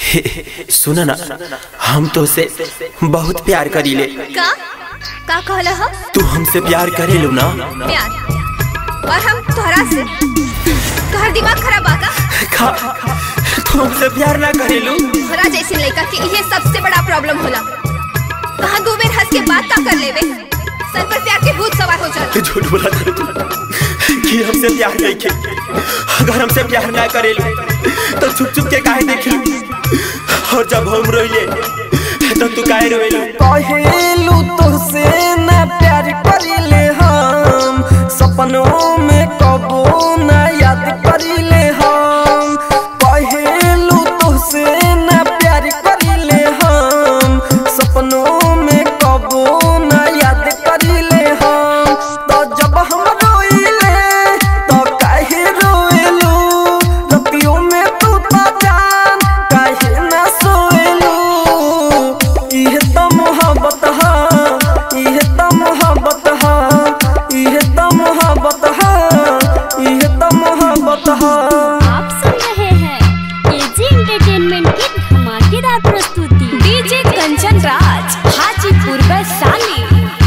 सुन ना हम तो से बहुत प्यार करीले का का कहला ह तू हमसे प्यार करेलू ना प्यार और हम तोहरा से तोहर दिमाग खराब बा का खा तू हमसे प्यार ना करेलू तोहरा जैसे लड़का के इहे सबसे बड़ा प्रॉब्लम होला कहाँ दो बेर हंस के बात का कर लेवे सर पर प्यार के भूत सवार हो जाला झूठ बोला कर तू कि हमसे प्यार नहीं के अगर हमसे प्यार ना करेलू तो छुप छुप के काहे देखलू और जब हम रोइले तो तू काहे रोइलू कहेलू तुझसे ना प्यार करिले हम सपनों में कबो ना याद करिले हम कहेलू तुझसे ना प्यार करिले हम सपनों में कबो ना याद करिले हम तो जब हम रोइले तो काहे रोएलू रतियों में तू तो जान काहे ना सोएलू इहे त मोहब्बत हा इहे त मोहब्बत हा इहे त मोहब्बत हा इहे त मोहब्बत हा आप सुन रहे हैं एजी एंटरटेनमेंट की धमाकेदार प्रस्तुति DJ Kanchan Raj Hajipur Vaishali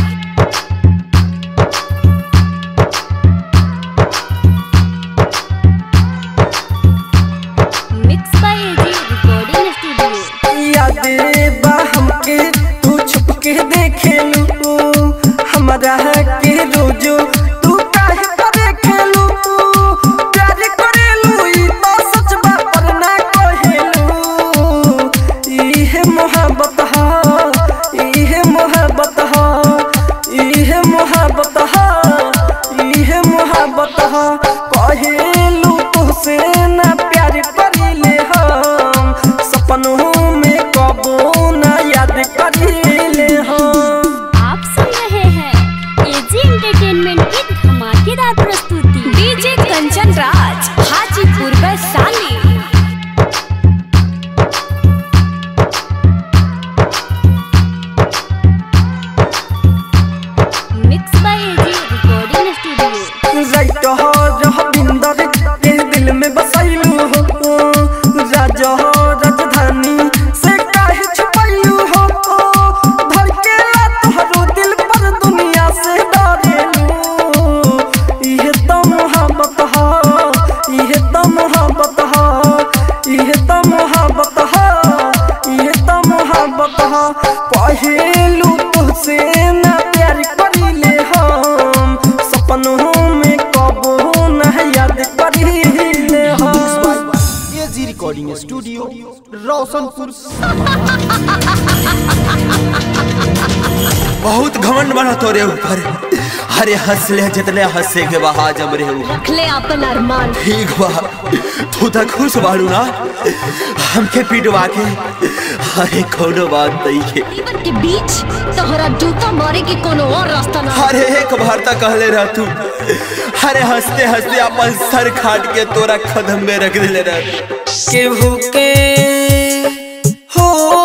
mix by AG recording studio यादे बा हमके तू छुप के देखेलू हमारा के रोजो तू काहे पर देखेलू प्यार करेलू ई तो सच बा पर ना कहेलू इहे मोहब्बत हा इहे मोहब्बत हा इहे मोहब्बत हा इहे मोहब्बत हा कहेलू तुझसे ना प्यार करिले हम सपनों में कबो ना याद करिले हम आप सुन रहे हैं एजी एंटरटेनमेंट की धमाकेदार प्रस्तुति DJ Kanchan Raj Hajipur Vaishali mix by AG recording studio राइट हो रह बिंदर के दिल में बसैलू हो राजा हो राजधानी से काहे छुपैलू हो धड़केला तोहरो दिल पर दुनिया से डरेलू इहे तो मोहब्बत हा इहे तो मोहब्बत हा इहे तो मोहब्बत हा इहे तो मोहब्बत हा पहेलू तुझसे ना प्यार करिले हम सपनों में कबो ना याद करिले हम एजी रिकॉर्डिंग स्टूडियो रोशनपुर बहुत घमंड बना तोरे ऊपर अरे हंस ले जितने हंसे के बहा जम रे ऊपर रखले अपन अरमान ठीक बा तू तो खुश बाड़ू ना हमके पिटवा के अरे कोनो बात नहीं है जीवन के बीच तोहरा जूता मारे के कोनो और रास्ता ना अरे एक बार तक कहले रह तू अरे हंसते हंसते अपन सर खाट के तोरा कदम में रख दिले रह केहू के हो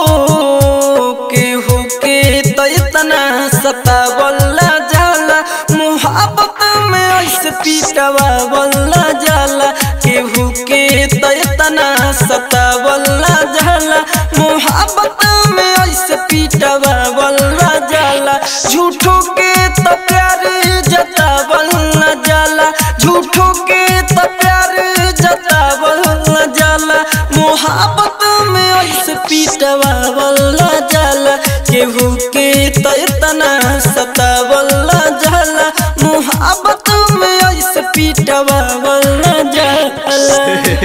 केहू के तो इतना सतावला जाला मोहब्बत में ऐसे पीटवावला जाला केहू के तो इतना सतावला जाला मोहब्बत में ऐसे पीटवावला जाला झूठों के तो प्यार जतावला जाला झूठों के तो प्यार जतावला जाला मोहब्बत में ऐसे पीटवावला जाला केहू के तो इतना सतावला जाला मोहब्बत में ऐसे पीटवावला जाला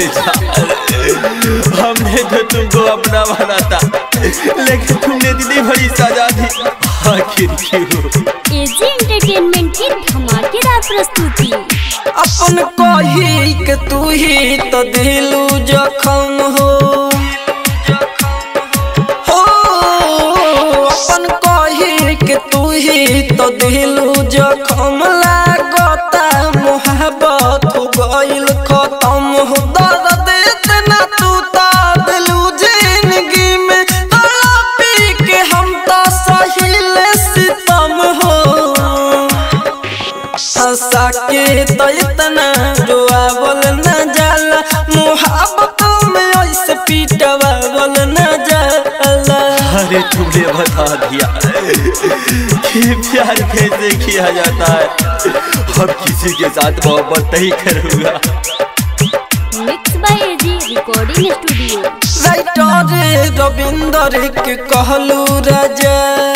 हमने तो तुमको अपना बना था लेकिन तुमने दीदी बड़ी सजा दी आखिर क्यों एजी एंटरटेनमेंट की धमाकेदार प्रस्तुति अपन कही के तू ही तो दिलू जखम हो हो अपन कही के तू ही तो दिलू जखम लागता मोहब्बत हो गइल खत्म हो दर्द इतना तू तो दिलू जिंदगी में तड़पी के हम तो सहिल सितम हो हंसा के तो इतना रोआवल न जाला मोहब्बत में ऐसे पीटवावल अरे तुमने बता दिया कि प्यार कैसे किया जाता है अब किसी के साथ मोहब्बत नहीं करूंगा mix by AG recording studio writer Ravinder के कहलू राजा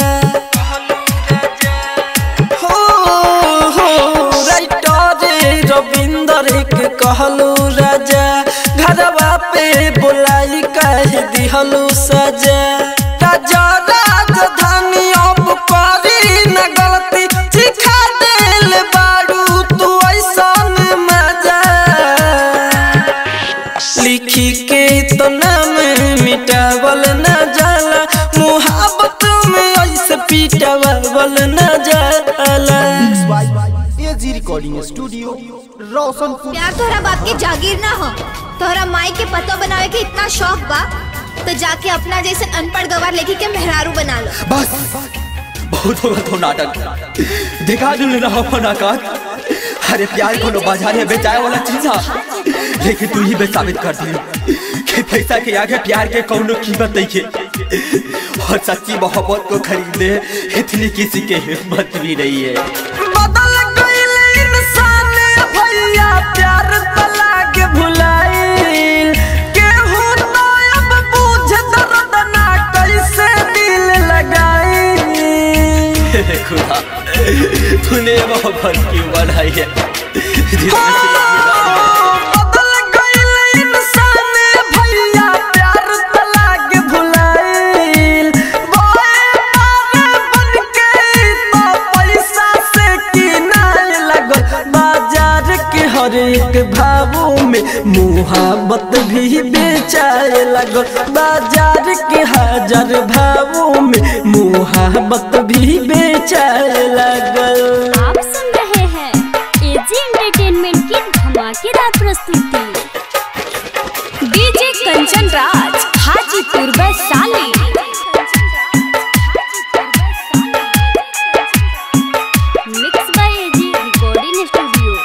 हो हो राइटर रविंदर के कहलू राजा घरवा पे बुलाई कह दिहलू सजा राजा राजधानी अब करी न गलती सिखा देल बारू तू ऐसन मजा लिखी के तो नाम मिटावल न जाला मुहाबत में ऐसे पीटावल न जाला एजी रिकॉर्डिंग स्टूडियो रोशनपुर प्यार तोहरा बाप के जागीर ना हो तोहरा माई के पतो बनावे के इतना शौक बा तो जाके अपना जैसे अनपढ़ गवार लेके के मेहरारू बना लो बस बहुत होगा तो नाटक दिखा दू ना अपन औकात अरे प्यार को बाजार में बेचाए वाला चीज है लेकिन तू ही बे साबित कर दी कि पैसा के आगे प्यार के कौनो कीमत नहीं है और सच्ची मोहब्बत को खरीदने इतनी किसी के हिम्मत भी नहीं है बदल गइल इंसान भैया प्यार तला के भुलाइल केहू तो अब बुझ दर्द ना कैसे दिल लगाई हे खुदा तूने मोहब्बत क्यों बनाई है जिसमें से बदल गइल इंसान भैया प्यार तला के भुलाइल बोए पार बन के तो पैसा से किनाए लगल बाजार के हर एक भावों में मुहाबत भी बेचाए लगल बाजार के हजार भावों में मुहाबत भी बेचाए लगल आप सुन रहे हैं एजी एंटरटेनमेंट की धमाकेदार प्रस्तुति DJ Kanchan Raj Hajipur Vaishali mix by AG recording studio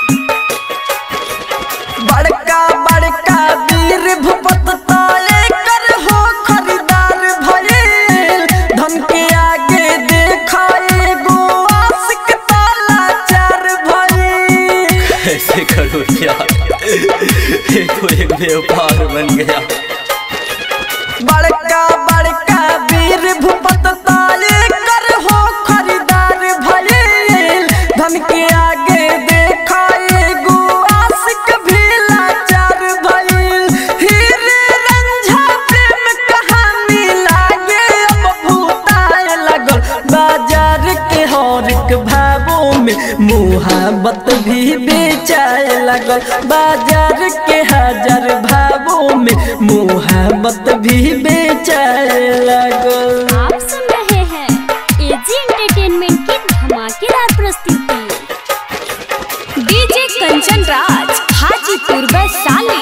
बड़का बड़का वीर भूपत ताले कर हो खरीदार भइल धन के आगे देखाए गो आशिक ताला चार भइल ऐसे करो क्या ये तो एक व्यापार बन गया बड़का बड़का वीर भूपत ताले कर हो खरीदार भइल धन के आगे देखाए गो आशिक भी लाचार भइल हीरे रंझा प्रेम कहानी लागे अब भूताए लगल बाजार के हर एक भावों में मुहाबत भी बेचाए लगल बाजार के हजार भावों में मुहाबत भी बेचाए लगल आप सुन रहे हैं एजी एंटरटेनमेंट की धमाकेदार प्रस्तुति DJ Kanchan Raj Hajipur Vaishali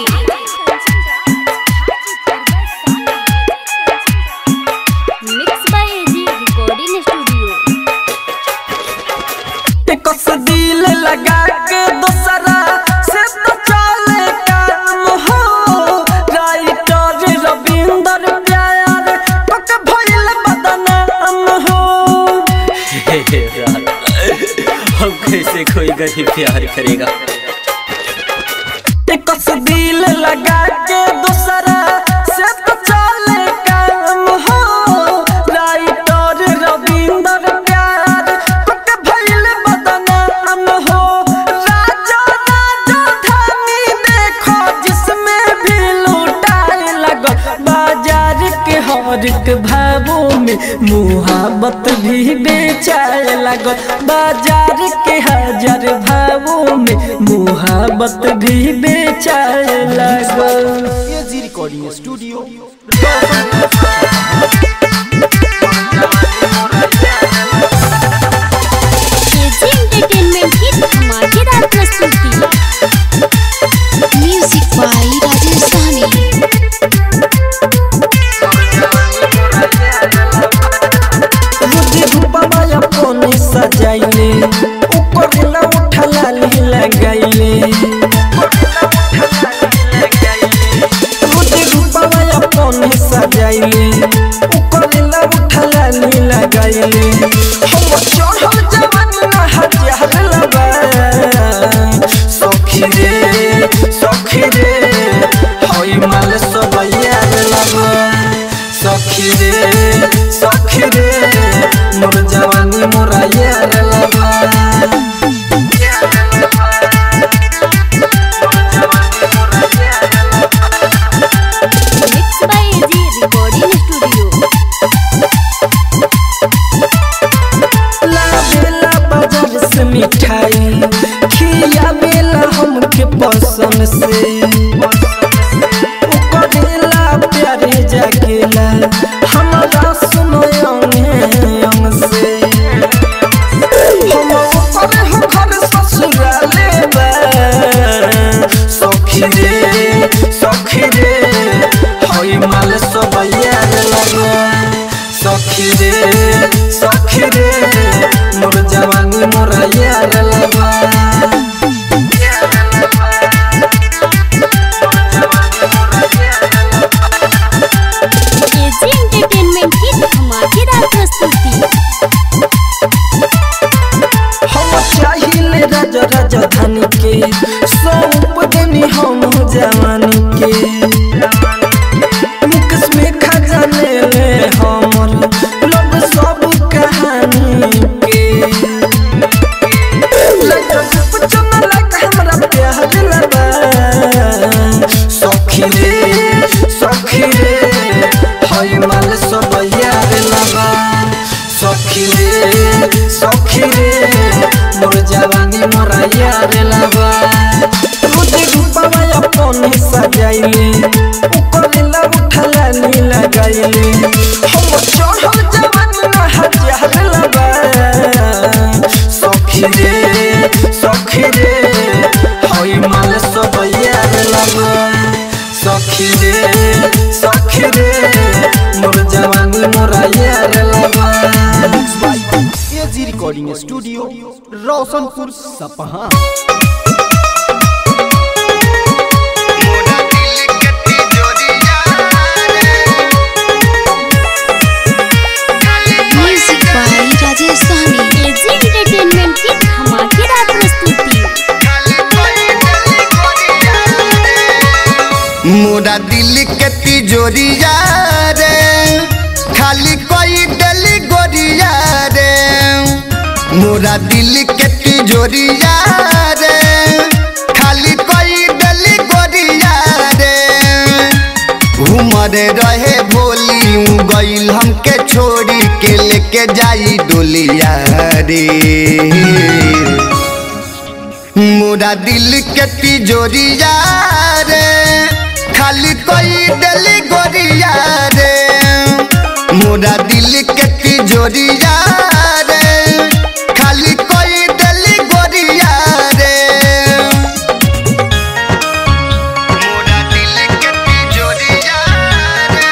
mix by AG recording studio कस दिल लगा के दूसरा से तो चले काम हो राइटर रविंदर प्यार पक भइल बदनाम हो हे हे यार, हम कैसे कोई गरीब प्यार करेगा कस दिल लगा के दूसरा से तो चले काम हो राइटर रविंदर प्यार पक भइल बदनाम हो राजा राजा धानी देखो जिसमें भी लूटाए लगल बाजार के हर एक भावों में मुहाबत भी बेचाए लगल बाजार के हजार भावों में मुहाबत भी बेचाए लगल AG recording studio AG entertainment की धमाकेदार प्रस्तुति म्यूजिक बाय राजेश सहनी रुदि रूपमा अपने सजाइले ऊपर ला उठा लाली लगाइले रुदि रूपमा अपने सजाइले ऊपर ला उठा सखी रे सखी रे मोर जवानी मोरा यार लबा mix by AG recording studio लावेला बाजार से मिठाई खिया बेला हमके पसंद से करेला प्यारे जागेला हमारा सुनो अंगे अंग से हम ऊपर हो घर ससुराले बा सखी रे सखी रे हई माल सब यार लगा सखी रे सखी रे मोर जवानी मोरा यार लगा एजी एंटरटेनमेंट की धमाकेदार प्रस्तुति हम चाहिए राजा राजधानी के सौंप देनी हम जवानी के मुकस में खजाने ले हमर लोग सब कहानी के लगा पुछना लगा हमरा प्यार लगा सखी रे सखी रे हई माल सब यार लगा सखी रे सखी रे मोर जवानी मोरा यार लगा रोजे रूपवा अपन सजाइले ऊपर ला उठला नी लगाइले हम चढ़ल जवानी ना हजार लगा सखी रे सखी रे हई माल सब यार लगा सखी रे सखी रे मोर जवानी मोरा यार लगा AG recording studio Roshanpur Sapaha music by Rajesh Sahni AG entertainment की धमाकेदार प्रस्तुति मोरा दिल के तिजोरिया रे खाली कोई डली गोरिया रे मोरा दिल के तिजोरिया रे खाली कोई डली गोरिया रे उमर रहे भोली ऊ गईल हमके छोड़ी के लेके जाई डोलिया रे मोरा दिल के तिजोरिया रे खाली कोई डली गोरिया रे मोरा दिल के तिजोरिया रे खाली कोई डली गोरिया रे मोरा दिल के तिजोरिया रे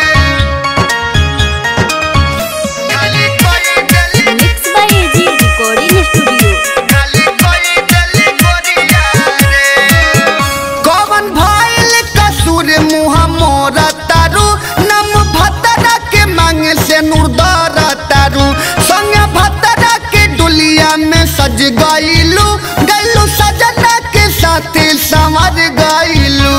खाली कोई डली mix by AG recording studio कौन भइल कसूर मुहा मोरा तारू नम भतरा के मांगे से नूरदार तारू संग भतरा के डुलिया में सज गइलू गइलू सजना के साथ संवर गइलू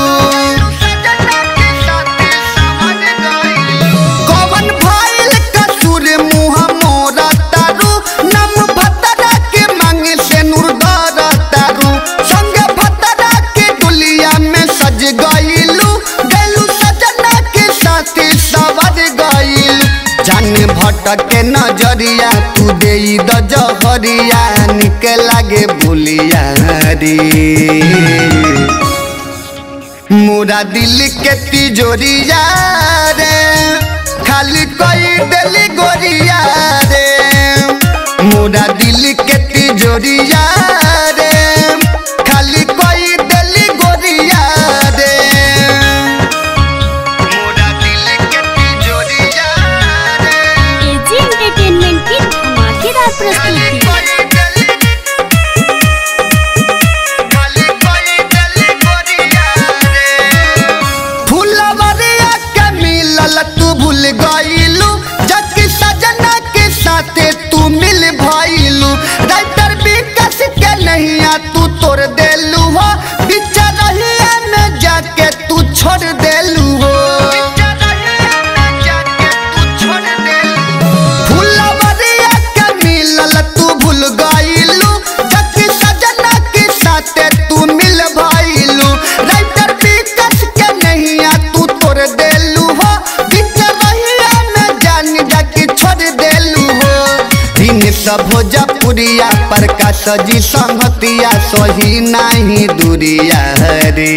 कौन भइल कसूर मुहा मोरा तारू नम भतरा के मांगे से नूरदार तारू संग भतरा के डुलिया में सज गइलू गइलू सजना के साथ सवर गइल जान भटक के नजरिया तू दे द जहरिया निके लागे बोलिया रे मोरा दिल के तिजोरिया रे खाली कोई डली गोरिया रे मोरा दिल के तिजोरिया रे खाली कोई डली गोरिया रे मोरा दिल के तिजोरिया रे एजी एंटरटेनमेंट की धमाकेदार प्रस्तुति फुलवरिया के मिलल तू सब भोजपुरिया प्रकाश जी संहतिया सही नहीं दूरिया रे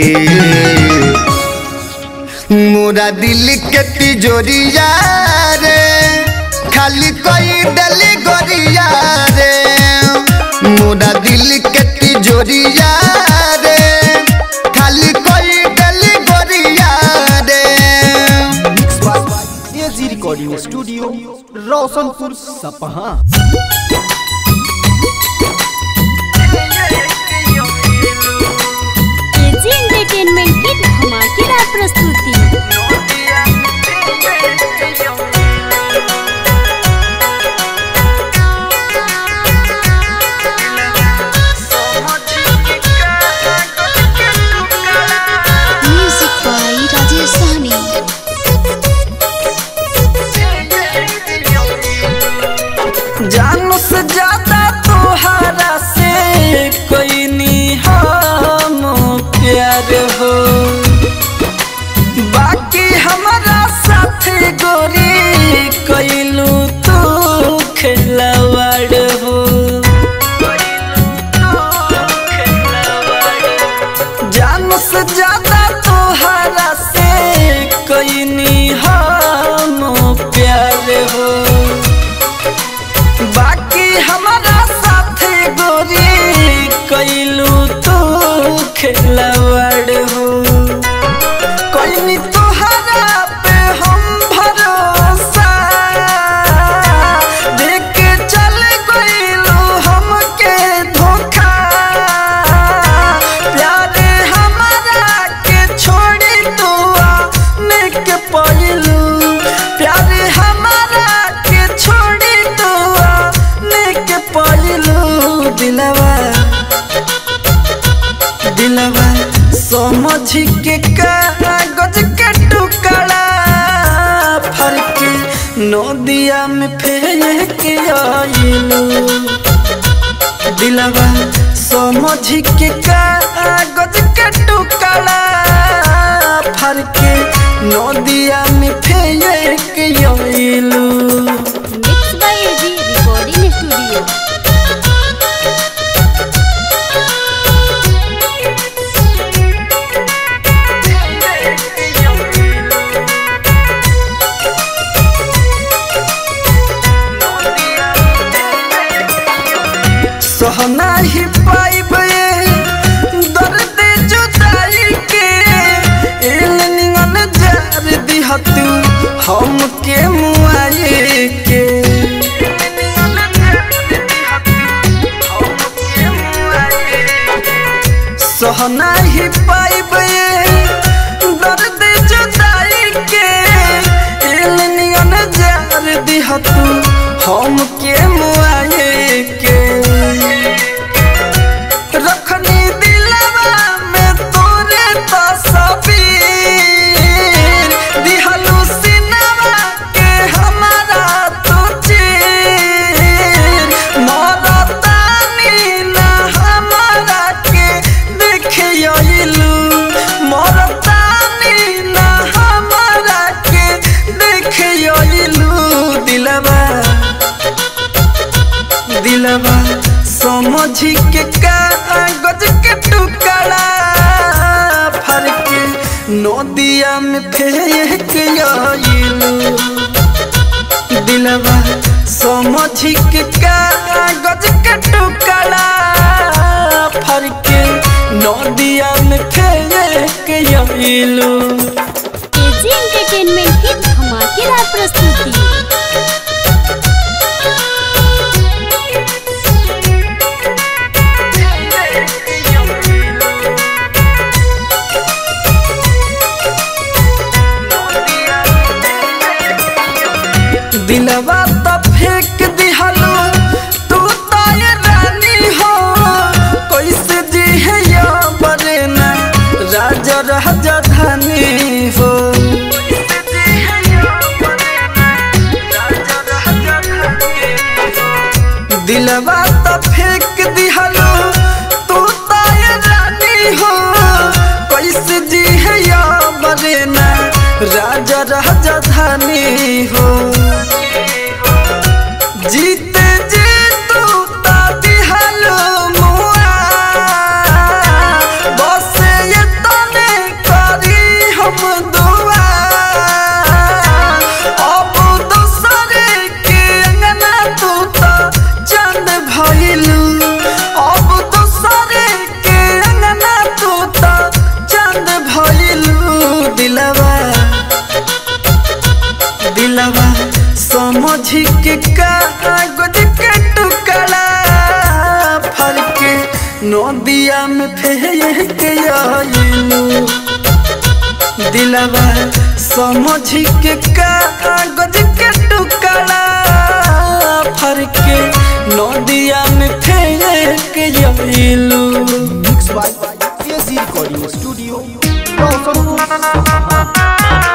मोरा दिल के तिजोरिया रे खाली कोई डली गोरिया रे मोरा दिल के तिजोरिया रे खाली कोई डली गोरिया रे mix by AG recording studio Roshanpur Sapaha AG entertainment की धमाकेदार प्रस्तुति म्यूजिक बाय राजेश सहनी जानो से ज्यादा तोहरा से कोई नहीं हम प्यार हो बाकी हमारा साथ गोरी कैलू तू खिलवाड़ हो जानो से ज्यादा तोहरा से कोई नहीं हम प्यार हो बाकी हमारा साथ गोरी कैलू तू खिलवाड़ हो कोई नहीं तोहरा पे हम भरोसा देख के चल गइलू हमके धोखा प्यारे हमारा के छोड़ी तू आने के पहलू प्यारे हमारा के छोड़ी तू आने के पहलू दिलवा दिलवा समझ के कागज के टुकड़ा फरक नदिया में फेंक आइलू दिलवा समझ के कागज के टुकड़ा फरक नदिया में फेंक आइलू mix by AG recording studio सहना ही पाइबे दर्द जुदाई के एल निगन जार दिहतू हम के मुआए के सहना ही पाइबे दर्द जुदाई के एल निगन जार दिहतू हम के मुआए के रखनी दिलवा में तोरे तस्वीर दिहलू सिनवा के हमारा तो चीर मरतानी ना हमारा के देखियलू मरतानी ना हमारा के देखियलू दिलवा दिलवा समझ के कागज के टुकड़ा फरक नदिया में फेंक आइलू दिलवा समझ के कागज के टुकड़ा फरक नदिया में फेंक आइलू एजी एंटरटेनमेंट की धमाकेदार प्रस्तुति दिलवा तो फेंक दिहलो तू तो ये रानी हो कैसे जी है या बरेना राजा राजा धानी हो दिलवा तो फेंक दिहलो तू तो ये रानी हो कैसे जी है या बरेना राजा राजा धानी हो जीते जी दिलवा समझ के कागज के टुकड़ा फर के नदिया में फेंक आइलू दिलवा समझ के कागज के टुकड़ा फर के नदिया में फेंक आइलू mix by AG recording studio Roshanpur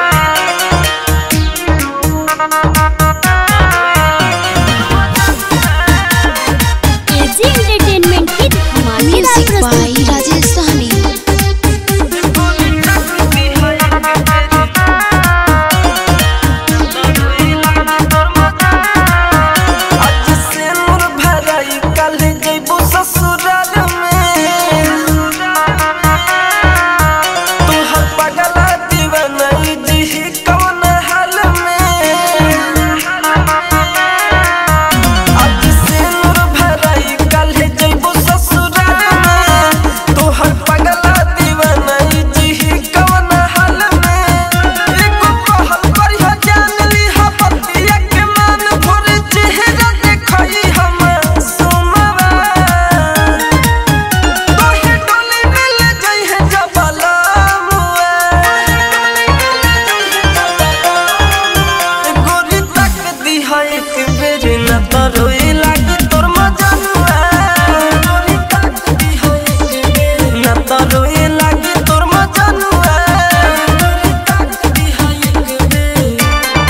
AG entertainment की धमाकेदार म्यूजिक बाय प्रस्तुति राजेश सहनी आज से मोर भराई कल जइबो ससुराल में तोहर पगला दीवाना जी कौन हाल में आज से मोर भराई कल जइबो ससुराल में तोहर पगला दीवाना जी कौन हाल में एको कहल करिह जान लिहा पतिया के मान भोर चेहरा देखई हम सुमवा तोहे डोली में ले जाई है जबला गोरी तक दिहा एक बेर न तरोई लागी तोर मजनुआ गोरी तक दिहा एक बेर न तरोई लागी तोर मजनुआ गोरी तक दिहा एक बेर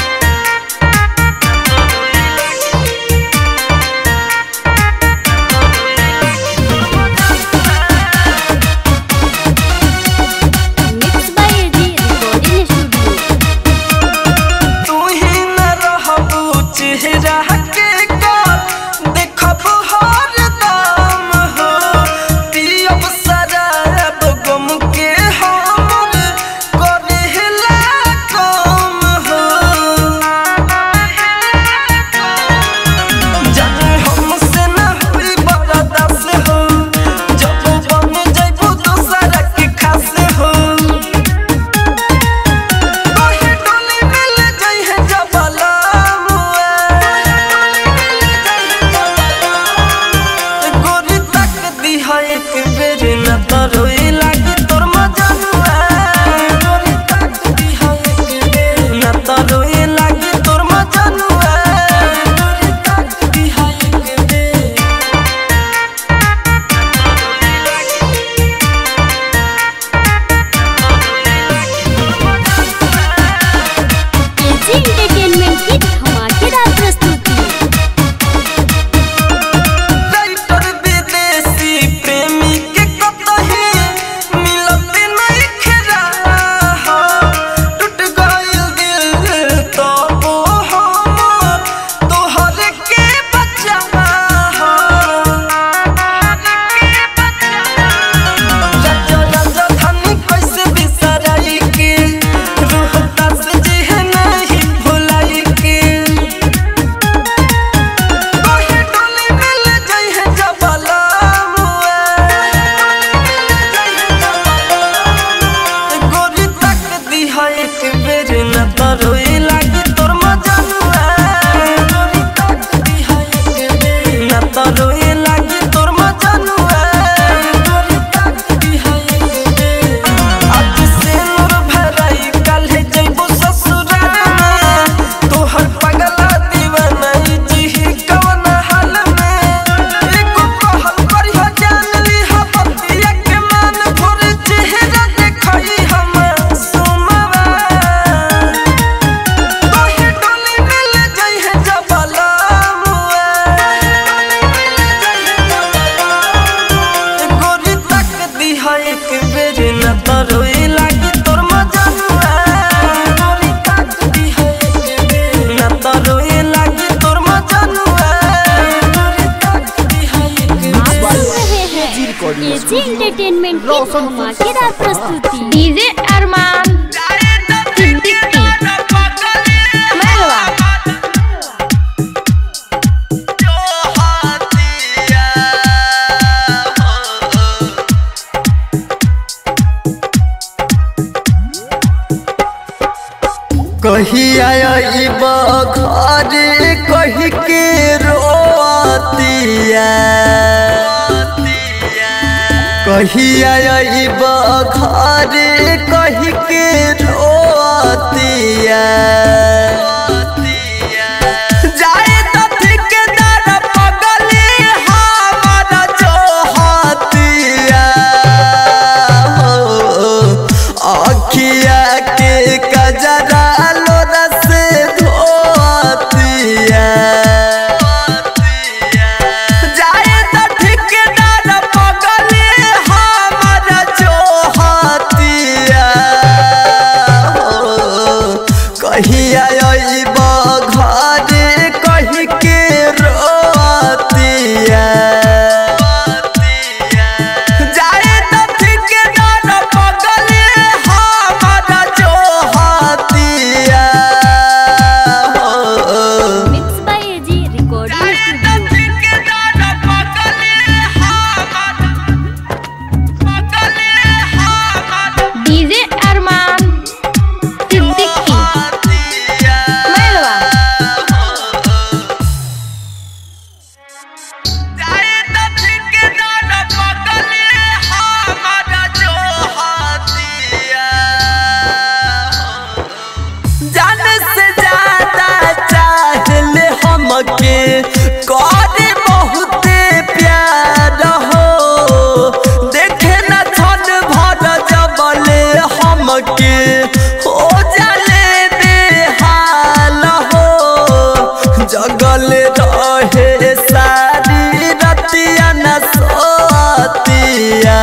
mix by AG recording studio तू ही न रहबू चेहरा के कल देखब हर दाम हो पियब शराब गम के हमर करेला कम हो जाने हमसे न हुई बर्दाश्त हो जब बन जइबू दूसरा के खास हो तोहे डोली में ले जाई है जबला गोरी तक दिहा एक बेर न तरोई लागी तोर मजनुआ गोरी तक दिहा एक बेर न तरोई लागी तोर मजनुआ गोरी तक दिहा एक बेर एजी एंटरटेनमेंट की धमाकेदार प्रस्तुति राइटर विदेशी प्रेमी के कतही मिलत नहीं खेरा हो टूट गइल दिल तो वो हमर तोहर के बच्चा हो राजा राजा धनी कैसे बिसराई के रोहता से जिह नहीं भुलाई के तोहे डोली में ले जाई है जबला गोरी तक दिहा एक बेर न तरोई लागी तोर मजनुआ गोरी तक दिहा एक बेर न तरोई लागी तोर मजनुआ गोरी तक दिहा एक बेर आज से मोर भराई कल जइबो ससुराल में तोहर पगला दीवाना जी कौन हाल में एको कहल करिह जान लिहा पतिया के मान भोर चेहरा देखई हम सुमवा तोहे डोली में ले जाई है जबला गोरी तक दिहा एक बेर न तरोई लागी तोर मजनुआ गोरी तक दिहा एक बेर न तरोई लागी तोर मजनुआ गोरी तक दिहा एक आप बेर सुन रहे हैं एजी एंटरटेनमेंट की धमाकेदार प्रस्तुति डीजे अरमान सिद्दीकी मरवा कहिया अइबा घरे कही के रोतिया कहिया अइब घरे कही के रोतिया जाए तो ठेकेदार पगली हमारा जोहतिया हो अखिया के कजरा लोरा से धोतिया जाए तो ठेकेदार पगली हमारा जोहतिया हो कहिया अइब घरे कही के रोतिया जाए तो ठेकेदार पगली हमारा जोहतिया हो mix by AG recording studio DJ Armaan Siddiqui मेलवा जान से ज्यादा चाहले हमके करे बहुते प्यार हो देखे न छन भर जबले हमके हो जाले बेहाल हो जगल रहे सारी रतिया न सोतिया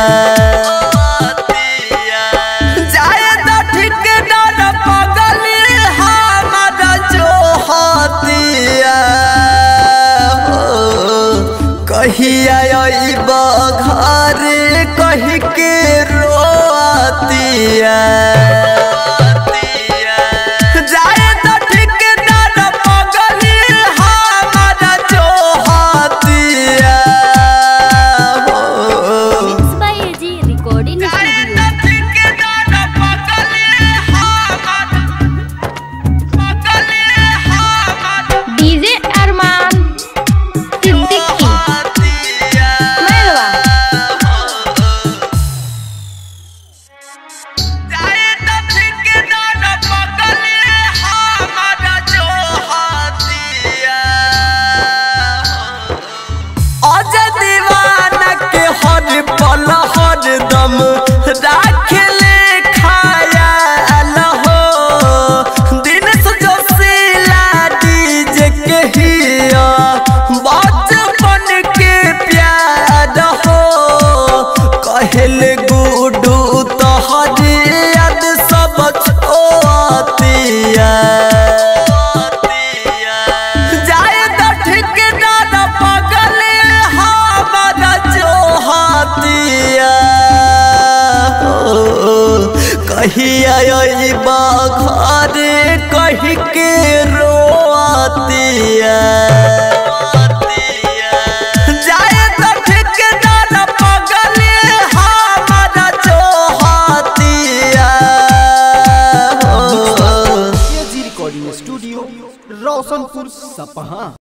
जाए तो ठेकेदार पगली हमारा जोहतिया हो कहिया अइब घरे कही के रोतिया जाए तो ठेकेदार पगली हमारा जोहतिया हो mix by AG recording studio DJ Armaan Siddiqui मेलवा अज दीवाना के हर पल हर दम राख ले खाया हो दिन जोशीला डीजे के हिया बचपन के प्यार हो कहल गुडू तोहर याद सब छोतिया जाए तो ठेकेदार पगले हमारा जोहतिया हो कहिया अइब घरे कही के रोतिया जाए तो ठेकेदार पगले हमारा जोहतिया हो एजी रिकॉर्डिंग स्टूडियो रोशनपुर सपहा